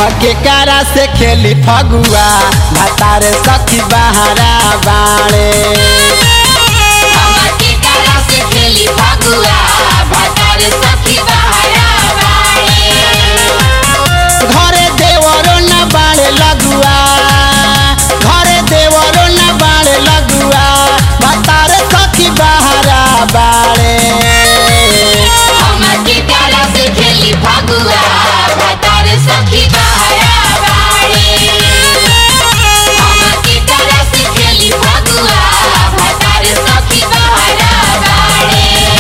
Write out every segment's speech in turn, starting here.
के कारा से खेली फगुआ भतार सखी बहारा बाणे हमर के करा से खेली फगुआ भतार सखी बहारा बाड़े घरे देवरो न बाड़े लगुआ घरे देवरो न बाड़े लगुआ भतार सखी बहारा बाणे हमर के करा से खेली फगुआ भतार सखी बहारा बाड़े हमर के करा से खेली फगुआ भतार सखी बहारा बाड़े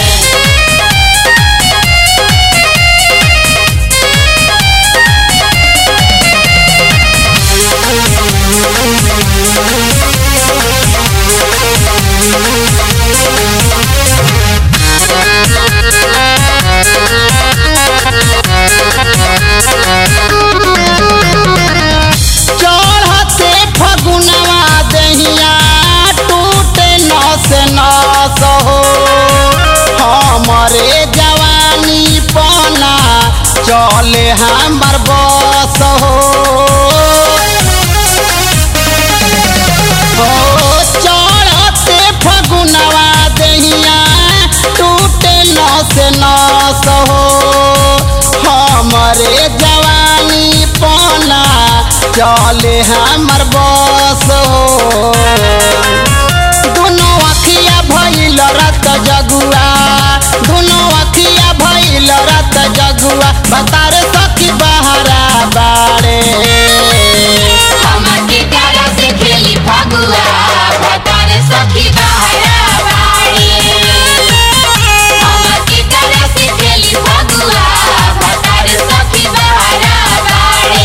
चढ़ते फगुनवा दहिया टूटे नस नस हो हमरे जवानी पना चले हमर बस हो ओ चढ़ते फगुनवा दहिया टूटे नस नस हो हमरे जवानी पना चले हमर बस हो दुनो अखिया भइल रत जगुआ दुनो अखिया भइल रत जगुआ बतार सखी बहारा बाड़े हमर के करा से खेली फगुआ भतार सखी बहारा बाड़े हमर के करा से खेली फगुआ भतार सखी बहारा बाड़े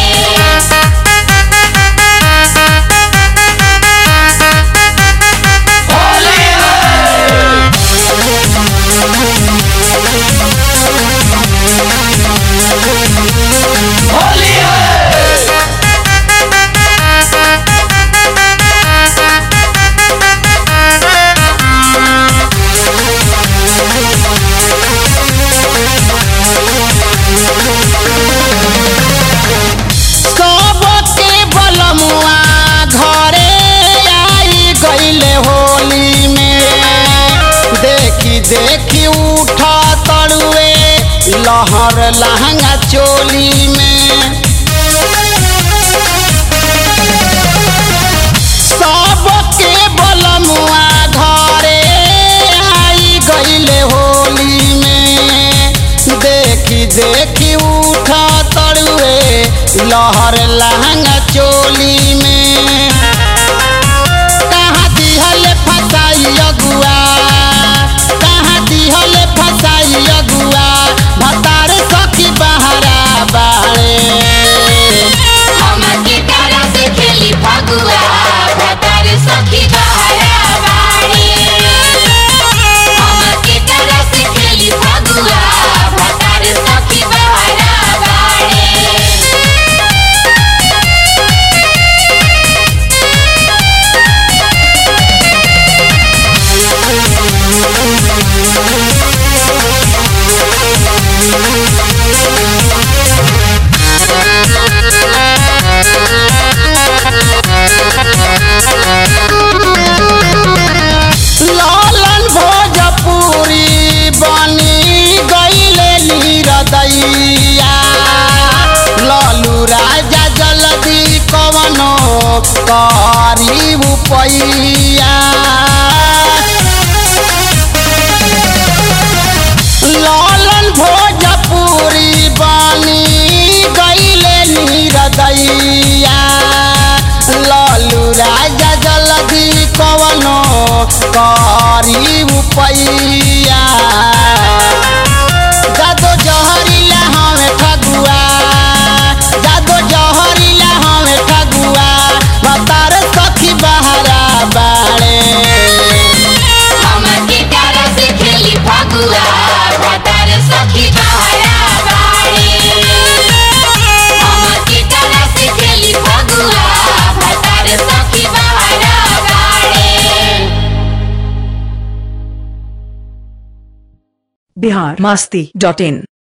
सबके बलमुआ घरे आई गईले होली में देखी देखी उठा तड़ुए लहर लहंगा चोली में सबके बलमुआ घरे आई गईले होली में देखी देखी उठा तड़ुए लहर लहंगा चोली में कहाँ दिहल फसाई अगुआ कहाँ दिहल फसाई अगुआ भतार सखी बहारा बाड़े हमर के करा से खेली फगुआ भतार सखी बहारा बाड़े हमर के करा से खेली फगुआ भतार सखी बहारा बाड़े लालन भोजपुरी बनी गईले नीरदैया लालू राजा जल्दी कवनो करी उपैया लालन भोजपुरी बनी गईले नीरदैया लालू राजा जल्दी कवनो करी उपैया जादो जहरीला हमें ठगुआ जादो जहरीला हमें ठगुआ बतार सखी बहारा बाड़े हमर के करा से खेली फगुआ भतार सखी बहारा बाड़े हमर के करा से खेली फगुआ भतार सखी बहारा बाड़े बिहार मस्ती डॉट इन